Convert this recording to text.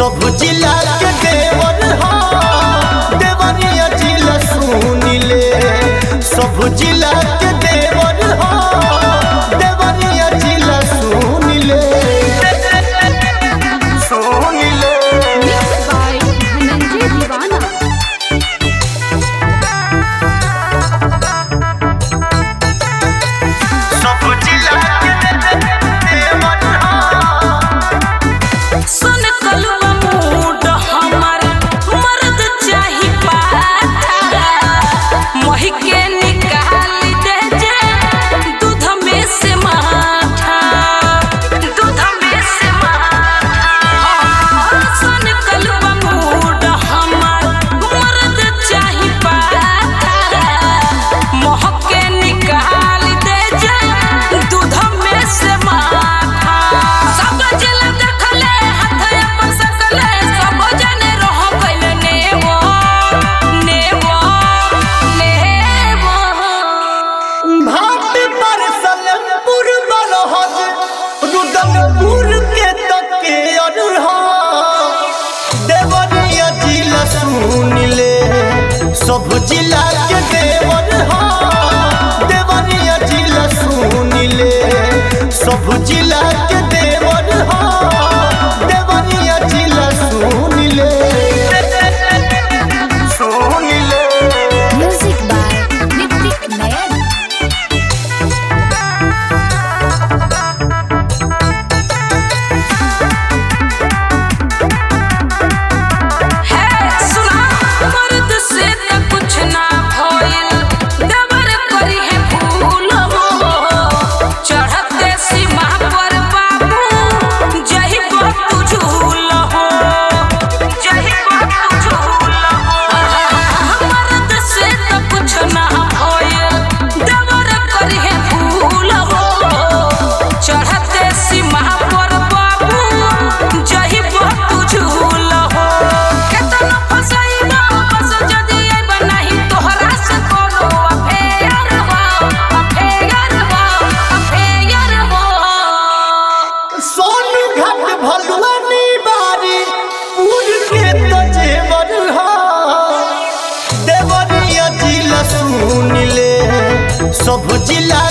सब जिला के देवर हा देवरिया जिला सुनिले सब जिला के देवर हा देवरिया जिला सुनिले सुनिले Mixed by Dhananjay Divana. सब जिला के देवर हा सुन कलवा मूड हमर मर्द चाही पाठा मोहि के निकाल दे जे दूध में से माठा दूध में से माठा सुन कलवा मूड हमर मर्द चाही पाठा मोह के निकाल दे जे दूध में से माठा सब जिला देखले हाथ अपन सकले सब जने रह गइल नेवो नेवो नेवो भाट पर सलेमपुर बलहज रुदलपुर के तके अरहा देवरिया जिला सुनिले सब जिला के देवर हा देवरिया जिला सुनिले सब जिला के देवर हा देवरिया जिला सुनिले सुनिले Music by Nitik Nayan. है सुना मर्द से त कुछ ना भइल दबर करी है फूल हो चढ़ते सीमा पर बाबू जही बापू झूल हो जही बापू झूल हो मर्द से त कुछ ना भइल दबर करी है फूल हो चढ़ते सीमा पर बाबू जही बापू झूल हो केतना फसाइबा बस जदी अइबा नाही तोहरा से कोनो अफेयर हो अफेयर हो अफेयर हो सोनू घाट भलुआनी बारी पूर के तो जेवर हा देवरिया जिला सुनिले सब जिला